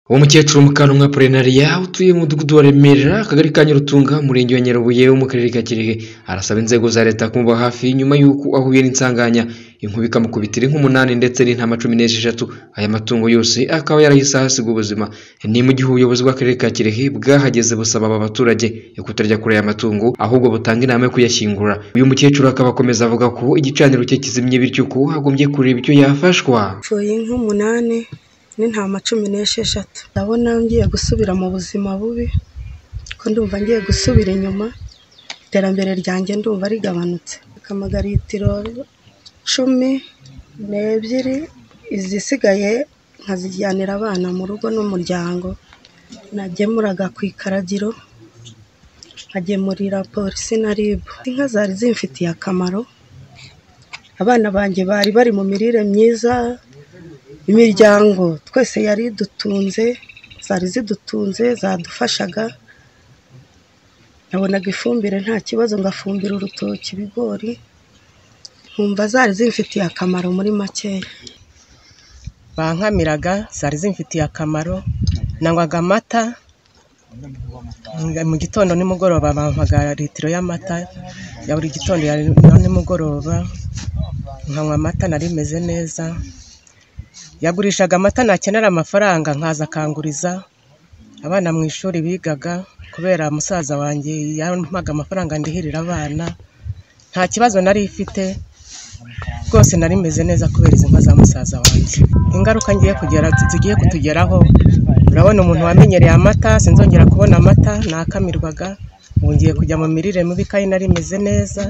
Uwo mukecuru Mukantumwa Porenariya utuye mu mudugudu wa Remera akagari ka Nyarutunga umurenge wa Nyarubuye wo mu karere ka Kirehe arasaba inzego za leta kumuba hafi nyuma y'uko ahuye n'insanganya inkuba ikamukubitira nk'umunani ndetse n'intama cumi n'esheshatu aya matungo yose akaba yarahise ahasiga ubuzima ni mu gihe ubuyobozi bw'akarere ka Kirehe bwahageze busaba aba baturage kutarya kure aya matungo ahubwo butanga inama yo kuyashyingura uyu mukecuru akaba akomeza avuga ko igicaniro cye kizimye bityo ko hagombye kureba icyo yafashwa Mpfuye inka umunani n'intama cumi n'esheshatu ndabona ngiye gusubira mu buzima bubi ko ndumva ngiye gusubira inyuma iterambere ryanjye ndumva rigabanutse akamagaritiro cumi n'ebyiri izisigaye nkazijyanira abana mu rugo n'umuryango nagemuraga ku ikaragiro nkagemurira polisi na ribu inka zari zimfitiye akamaro abana banjye bari bari mu mirire myiza imiryango twese yari idutunze zari zidutunze zadufashaga nabonaga ifumbire nta kibazo ngafumbira urutoki ibigori nkumva zari zimfitiye akamaro muri makeya bankamiraga zari zimfitiye akamaro nanywaga amata mu gitondo nimugoroba bampaga litiro y'amata ya buri gitondo ya nimugoroba nkanywa amata nari meze neza yagurishaga amata nakenera amafaranga nkaza akanguriza abana mu ishuri bigaga kubera musaza wanjye yampaga amafaranga ndihirira abana nta kibazo nari ifite rwose nari meze neza kubera izi nka za musaza wanjye ingaruka ngiye kugera zigiye kutugeraho urabona umuntu wamenyereye amata sinzongera kubona amata nakamirwaga ubu ngiye kujya mu mirire mibi kandi nari meze neza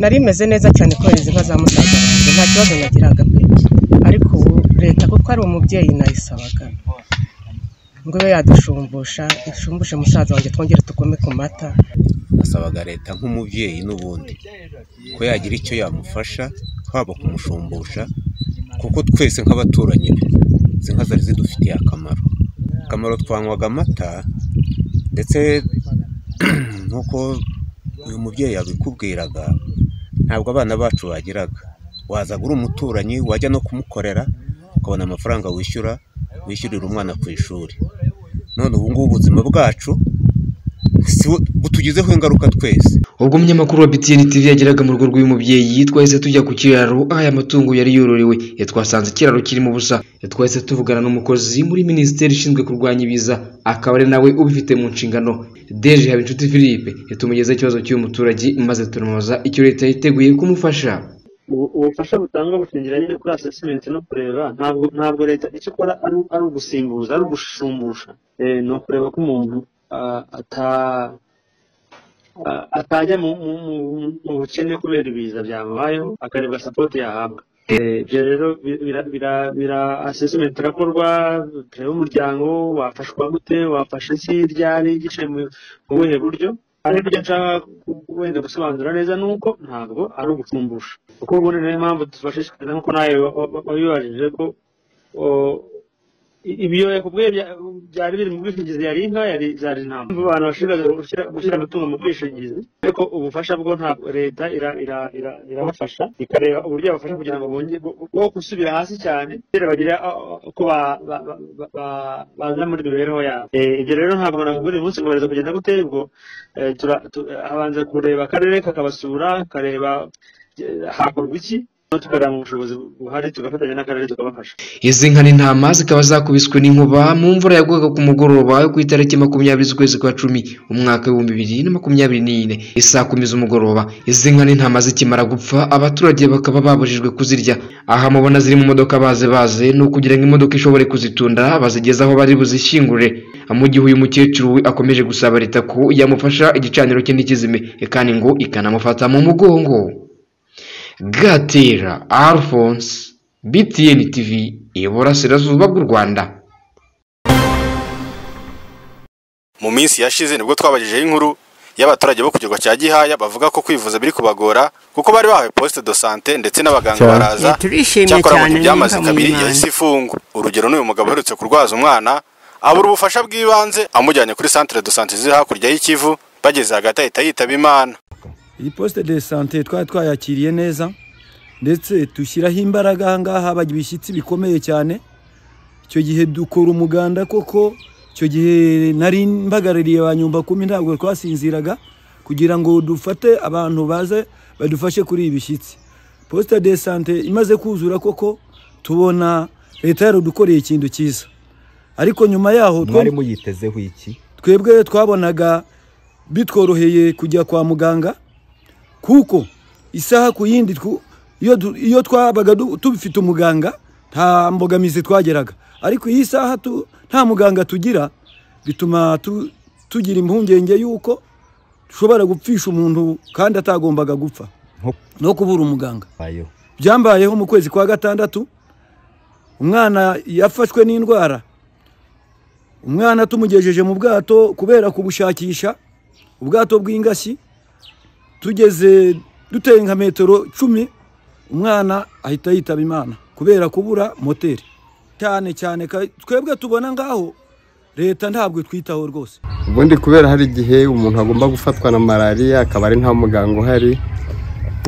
nari meze neza cyane kubera izi nka za musaza wanjye nta kibazo nagiraga pe ariko ubu leta kuko ari umubyeyi nayisabaga ngo ibe yadushumbusha ishumbushe musaza wanjye twongere tukome ku mata asabaga leta nk'umubyeyi n'ubundi ko yagira icyo yamufasha haba kumushumbusha kuko twese nk'abaturanyi be izi nka zari zidufitiye akamaro akamaro twanywaga amata ndetse nk'uko uyu mubyeyi yabikubwiraga ntabwo abana bacu bagiraga wazaga uri umuturanyi wajya no kumukorera ukabona amafaranga wishyura wishyurira umwana ku ishuri none ubu ngubu ubuzima bwacu butugizeho ingaruka twese ubwo umunyamakuru wa BTN TV yageraga mu rugo rw'uyu mubyeyi twahise tujya ku kiraro aho aya matungo yari yororewe twasanze ikiraro kirimo ubusa twahise tuvugana n'umukozi muri minisiteri ishinzwe kurwanya ibiza akaba ari nawe ubifite mu nshingano Deje Habinshuti Philippe tumugezaho ikibazo cy'uyu muturage maze turamubaza icyo leta yiteguye kumufasha ubufasha butangwa butangiranye kuri asesimenti no kureba ntabwo ntabwo leta icyo ikora ari ugusimbuza ari ugushumbusha ni ukureba ko umuntu atajya mu bukene kubera ibiza byamubayeho akareba sapoti yahabwa ibyo rero bira asesimenti irakorwa tureba umuryango wafashwa gute wafashe iki ryari gice mu buhe buryo ariko ibyo nshaka wenda gusobanura neza ni uko ntabwo ari ugucumbusha kuko ubundi niyo mpamvu tubashishikariza nk'uko nawe wabibajije ko ibiyoya ku bwenge byari biri mu bwishingizi yari inka yari zari intama abantu bashishikariza gushyira amatungo mu bwishingizi ariko ubufasha bwo ntabwo leta irabafasha ikareba uburyo yabafasha kugira ngo bongere bwo gusubira hasi cyane kugira bagire uko baza muri mibereho yabo ibyo rero ntabwo navuga uyu munsi ngo kugenda gutera ubwo habanza kureba akarere kakabasura kareba hakorwa iki tukareba mu bushobozi buhari tugafatanya n'akarere tukabafasha izi nka n'intama zikaba zakubiswe n'inkuba mu mvura yagwaga ku mugoroba yo ku itariki makumyabiri z'ukwezi kwa cumi umwaka w'ibihumbi bibiri na makumyabiri n'ine isaa kumi z'umugoroba izi nka n'intama zikimara gupfa abaturage bakaba babujijwe kuzirya aha mubona ziri mu modoka baze baze ni ukugira ngo imodoka ishobore kuzitunda bazigeze aho bari buzishyingure mu gihe uyu mukecuru we akomeje gusaba leta ko yamufasha igicaniro cye n'ikizime kandi ngo ikanamufata mu mugongo gatera alphonse btn tv iburasirazuba bw'u rwanda mu minsi yashize nibwo twabagejeho inkuru y'abaturage bo ku kirwa cya gihaya bavuga ko kwivuza biri kubagora kuko bari bahawe poste de sante ndetse n'abaganga baraza cyakora mu gihe byamaze kabiri yahise ifungwa urugero n'uyu mugabo uherutse kurwaza umwana abura ubufasha bw'ibanze amujyanye kuri centre de sante ziri hakurya y'ikivu bageze hagati ahita yitaba imana iyi posite de sante twari twayakiriye neza ndetse dushyiraho imbaraga aha ngaha haba ibishyitsi bikomeye cyane icyo gihe dukora umuganda koko icyo gihe nari mbagarariye ba nyumba kumi ntabwo twasinziraga kugira ngo dufate abantu baze badufashe kuri ibi bishyitsi posita de sante imaze kuzura koko tubona leta yarudukoreye ikintu cyiza ariko nyuma yaho mwari muyitezeho iki twebwe twabonaga bitworoheye kujya kwa muganga kuko isaha ku yindi twu- iyo du- iyo twabaga du- tubifite umuganga nta mbogamizi twageraga ariko iyi saha tu- nta muganga tugira bituma tu- tugira impungenge y'uko dushobora gupfisha umuntu kandi atagombaga gupfa Nko- no kubura umuganga bayeho byambayeho mu kwezi kwa gatandatu umwana yafashwe n'indwara umwana tumugejeje mu bwato kubera kubushakisha ubwato bw'ingashyi tugeze duteye nka metero cumi umwana ahita yitaba imana kubera kubura moteri cyane cyane ka- twebwe tubona ngaho leta ntabwo itwitaho rwose ubundi kubera hari igihe umuntu agomba gufatwa na malariya akaba ari nta muganga uhari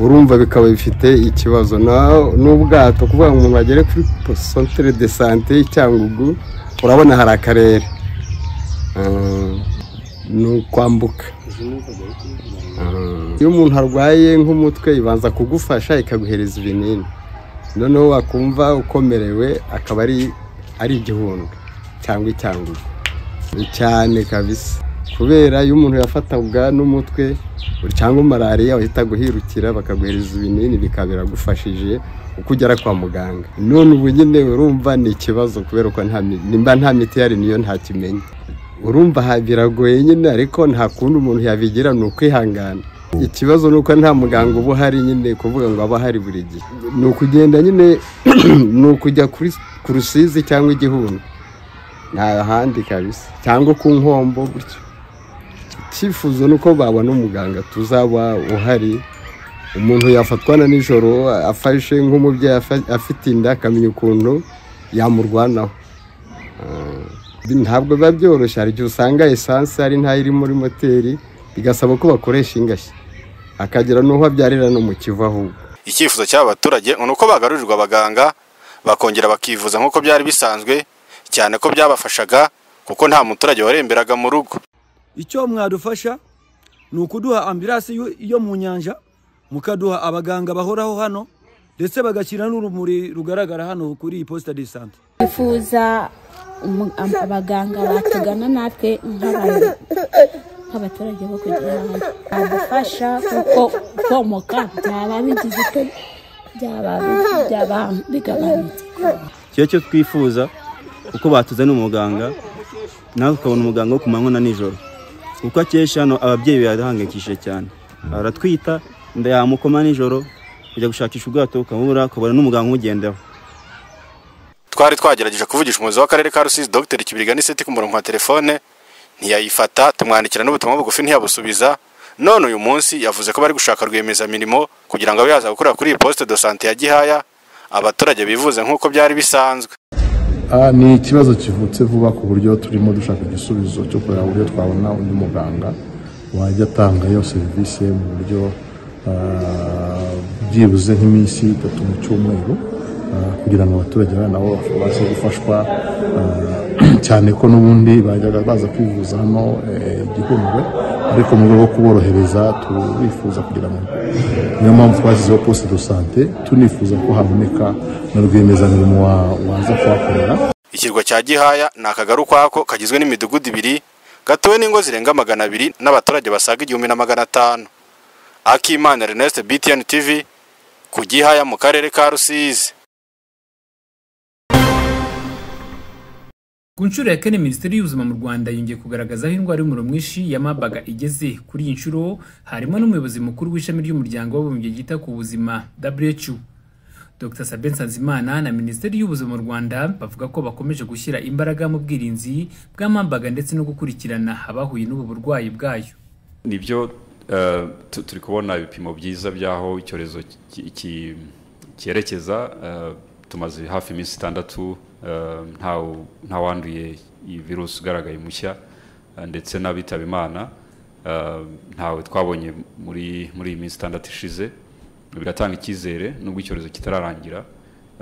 urumva bikaba bifite ikibazo Na- n'ubwato kuvuga ngo umuntu agere kuri santere de sante y'icyangugu urabona hari akarere Ah, ni ukwambuka Ah, iyo umuntu arwaye nk'umutwe ibanza kugufasha ikaguhereza ibinini noneho wakumva ukomerewe akaba ari ari igihundwe cyangwa icyangugu cyane kabisa kubera iyo umuntu yafatabwa n'umutwe cyangwa malariya wahita guhirukira bakaguhereza ibinini bikaba biragufashije uko ugera kwa muganga none ubu nyine urumva ni ikibazo kubera ko nta mi- nimba nta miti ihari niyo ntakimenya urumva ha- biragoye nyine ariko nta kundi umuntu yabigira ni ukwihangana ikibazo ni uko nta muganga uba uhari nyine kuvuga ngo aba ahari buri gihe ni ukugenda nyine ni ukujya kuri ku rusizi cyangwa igihundu nta handi kabisa cyangwa ku nkombo gutyo icyifuzo ni uko babona umuganga tuzaba uhari umuntu yafatwana nijoro afashe nk'umubyeyi afa- afite inda akamenya ukuntu yamurwanaho Ah, ntabwo biba byoroshye hari igihe usanga esanse ari ntayo iri muri moteri bigasaba ko bakoresha ingashyi akagera n'uho abyarira no mu kivu ahubwo icyifuzo cy'aba baturage ni uko bagarurirwa abaganga bakongera bakivuza nk'uko byari bisanzwe cyane ko byabafashaga kuko nta muturage waremberaga mu rugo icyo mwadufasha ni ukuduha ambiransi yo- yo mu nyanja mukaduha abaganga bahoraho hano ndetse bagashyira n'urumuri rugaragara hano kuri iyi posita de sante twifuza umu- am- abaganga batugana natwe nk'abantu nk'abaturage bo kugira ngo badufasha kuko komoka byaba bigize icyo byaba byaba bigabanutse kiba cyo twifuza kuko batuzaniye umuganga nawe tukabona umuganga wo ku manywa na nijoro kuko akesha hano ababyeyi birahangayikishije cyane aratwita inda yamukoma nijoro kujya gushakisha ubwato ukabura ukabona n'umuganga umugendaho twari twagerageje kuvugisha umuyobozi w'akarere ka rusizi dr kibirigana iseti ku murongo wa telefone ntiyayifata tumwandikira n'ubutumwa bugufi ntiyabusubiza none uyu munsi yavuze ko bari gushaka rwiyemezamirimo kugira ngo abe yaza gukorera kuri iyi posite do sante ya gihaya abaturage bivuze nk'uko byari bisanzwe Ah, ni ikibazo kivutse vuba ku buryo turimo dushaka igisubizo cyo kureba uburyo twabona undi muganga wajya atanga iyo serivisi mu buryo ah, byibuze nk'iminsi itatu mu cyumweru ah, kugira ngo abaturage bana nabo babashe gufashwa ah, cyane ko n'ubundi bajyaga baza kwivuza hano eh, igihundwe ariko mu rwego rwo kuborohereza turifuza kugira ngo niyo mpamvu twashyizeho poste de sante tunifuza ko haboneka na rwiyemezamirimo wa- waza kuhakorera ikirwa cya gihaya ni akagari ukwako kagizwe n'imidugudu ibiri gatuwe n'ingo zirenga magana abiri n'abaturage basaga igihumbi na magana atanu akimana ernest btn tv ku gihaya mu karere ka rusizi ku nshuro ya kane minisiteri y'ubuzima mu rwanda yongeye kugaragaza aho indwara y'umuriro mwinshi ya mabaga igeze kuri iyi nshuro harimo n'umuyobozi mukuru w'ishami ry'umuryango w'abibumbye ryita ku buzima who dr sabe nsanzimana na minisiteri y'ubuzima mu rwanda bavuga ko bakomeje gushyira imbaraga mu bwirinzi bwa mabaga ndetse no gukurikirana abahuye n'ubu burwayi bwayo nibyo eh, tu- turi kubona ibipimo byiza by'aho icyorezo ki- ki- cyerekeza eh, tumaze hafi iminsi itandatu eh, ntawu- ntawanduye iyi virusi ugaragaye mushya eh, ndetse n'abitaba imana eh, ntawe twabonye muri muri iyi minsi itandatu ishize bigatanga icyizere nubwo icyorezo kitararangira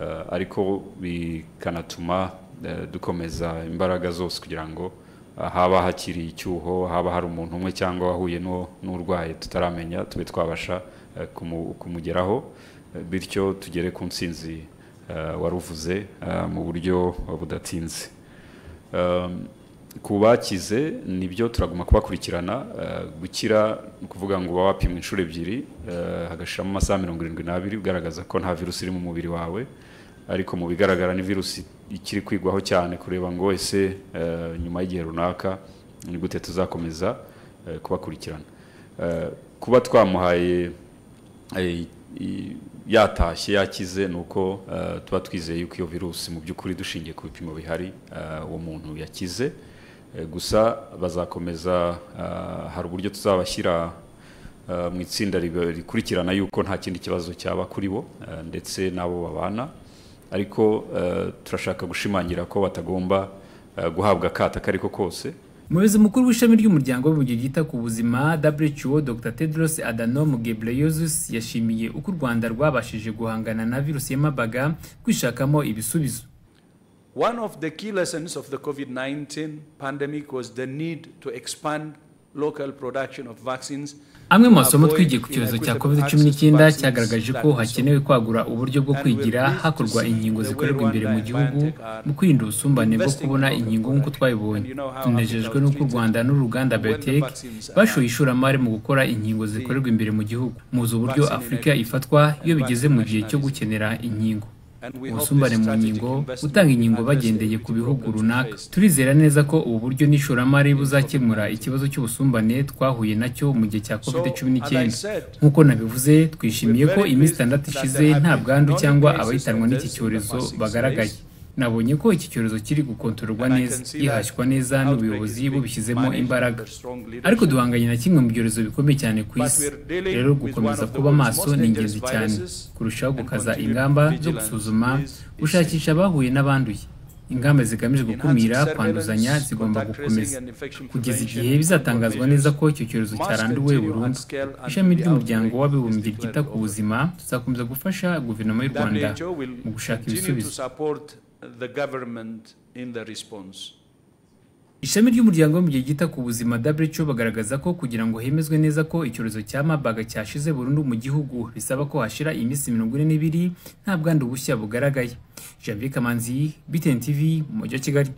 eh, ariko bikanatuma eh, dukomeza imbaraga zose kugira ngo ah, haba hakiri icyuho haba hari umuntu umwe cyangwa wahuye n'uwo- n'urwaye tutaramenya tube twabasha eh, kumu- kumugeraho eh, bityo tugere ku nsinzi eh, waruvuze eh, mu buryo budatinze Um, ku bakize nibyo turaguma kubakurikirana uh, gukira ni ukuvuga ngo uba wapimwa inshuro ebyiri uh, hagashiramo amasaha mirongo irindwi n'abiri ugaragaza ko nta virusi iri mu mubiri wawe ariko mu bigaragara ni virusi ikiri kwigwaho cyane kureba ngo ese uh, nyuma y'igihe runaka ni gute tuzakomeza uh, kubakurikirana Uh, kuba twamuhaye eh, i- yatashye yakize ni uko eh, tuba twizeye yuko iyo virusi mu by'ukuri dushingiye ku bipimo bihari eh, uwo muntu yakize Eh, gusa bazakomeza eh, hari uburyo tuzabashyira eh, mu itsinda ribe- rikurikirana yuko nta kindi kibazo cyaba kuri bo eh, ndetse n'abo babana ariko eh, turashaka gushimangira ko batagomba eh, guhabwa akato ako ari ko kose umuyobozi mukuru w'ishami ry'umuryango w'ibihugu ryita ku buzima who dr tedros adhanom ghebreyesus yashimiye uko u rwanda rwabashije guhangana na virusi ya mabaga kwishakamo ibisubizo One of the key lessons of the COVID 19 pandemic was the need to expand local production of vaccines. amwe mu masomo twigiye ku cyorezo cya covid cumi n'icyenda cyagaragaje ko hakenewe kwagura uburyo bwo kwigira hakorwa inkingo zikorerwa imbere mu gihugu mu kwirinda ubusumbane bwo kubona inkingo nk'uko twabibonye tunejejwe n'uko u rwanda n'uruganda biotech bashoye ishoramari mu gukora inkingo zikorerwa imbere mu gihugu muzi uburyo afurika ifatwa iyo bigeze mu gihe cyo gukenera inkingo ubusumbane mu nkingo gutanga inkingo bagendeye ku bihugu runaka turizera neza ko ubu buryo n'ishoramari buzakemura ikibazo cy'ubusumbane twahuye nacyo mu gihe cya covid cumi n'icyenda nk'uko nabivuze twishimiye ko iminsi itandatu ishize nta bwandu cyangwa abahitanwa n'iki cyorezo bagaragaye nabonye ko iki cyorezo kiri gukontororwa neza gihashywa neza n'ubuyobozi bubishyizemo imbaraga ariko duhanganye na kimwe mu byorezo bikomeye cyane ku isi rero gukomeza kuba maso ni ingenzi cyane kurushaho gukaza ingamba zo gusuzuma gushakisha abahuye n'abanduye ingamba zigamije gukumira kwanduzanya zigomba gukomeza kugeza igihe bizatangazwa neza ko icyo cyorezo cyaranduwe burundu ishami ry'umuryango w'abibumbye ryita ku buzima tuzakomeza gufasha guverinoma y'u rwanda WHO will mu gushaka continue to ibisubizo support the government in the response. ishami ry'umuryango mu gihe gita ku buzima who bagaragaza ko kugira ngo hemezwe neza ko icyorezo cya mabaga cyashize burundu mu gihugu bisaba ko hashira iminsi mirongo ine n'ibiri nta bwandu bushya bugaragaye janvier kamanzi btn tv mu mujyi wa kigali